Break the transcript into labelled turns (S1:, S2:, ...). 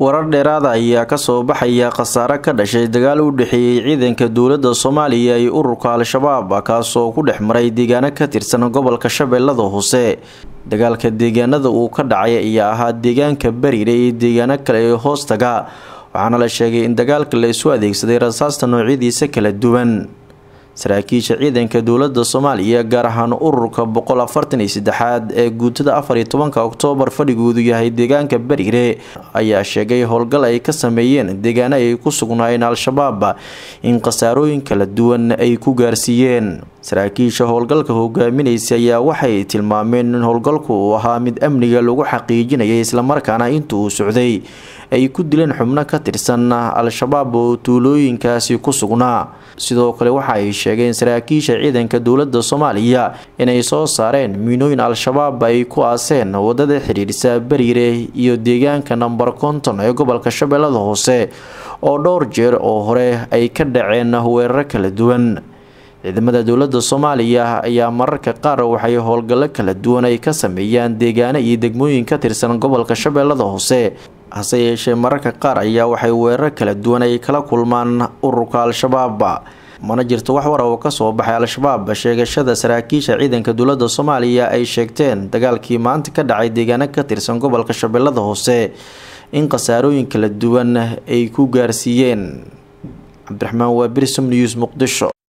S1: warar dheeraada ayaa kasoo baxaya khasaare ka dhashay dagaal u dhexeeyey ciidanka dowladda soomaaliya iyo ururka al-shabaab kaasoo ku dhex maray deegaano ka tirsan gobolka shabeellada hoose dagaalka deegaanada uu ka dhacay ayaa ahaa deegaanka bariire iyo deegaano kale ee hoostaga waxaana la sheegay in dagaalka la isu adeegsaday rasaasta noocyadiisa kala duwan saraakiisha ciidanka dowladda soomaaliya gaar ahaan ururka boqol afartan iyo saddexaad ee guutada afar iyo tobanka oktoobar fadhigoodu yahay deegaanka bariire ayaa sheegay howlgal ay ka sameeyeen deegaano ay ku sugnaayeen al-shabaab in khasaarooyin kala duwan ay ku gaarsiiyeen saraakiisha howlgalka hogaaminaysa ayaa waxay tilmaameen in howlgalku uu ahaa mid amniga lagu xaqiijinayay islamarkaana inta uu socday ay ku dileen xubno ka tirsan al-shabaab oo tuulooyinkaasi ku sugnaa sidoo kale waxa ay sheegeen saraakiisha ciidanka dowladda soomaaliya inay soo saareen miinooyin al-shabaab ay ku aaseen wadada xidhiidhisa bariire iyo deegaanka namber konton ee gobolka shabeellada hoose oo dhowr jeer oo hore ay ka dhaceen weeraro kala duwan ciidamada dowladda soomaaliya ayaa mararka qaar waxay howlgallo kala duwan ay ka sameeyaan deegaano iyo degmooyin ka tirsan gobolka shabeellada hoose hase yeeshee mararka qaar ayaa waxay weerar kala duwan ay kala kulmaan ururka al-shabaab mana jirto wax wara oo kasoo baxay al-shabaab sheegashada saraakiisha ciidanka dowladda soomaaliya ay sheegteen dagaalkii maanta ka dhacay deegaano ka tirsan gobolka shabeellada hoose in khasaarooyin kala duwan ay ku gaarsiiyeen cabdiraxmaan waa brism news muqdisho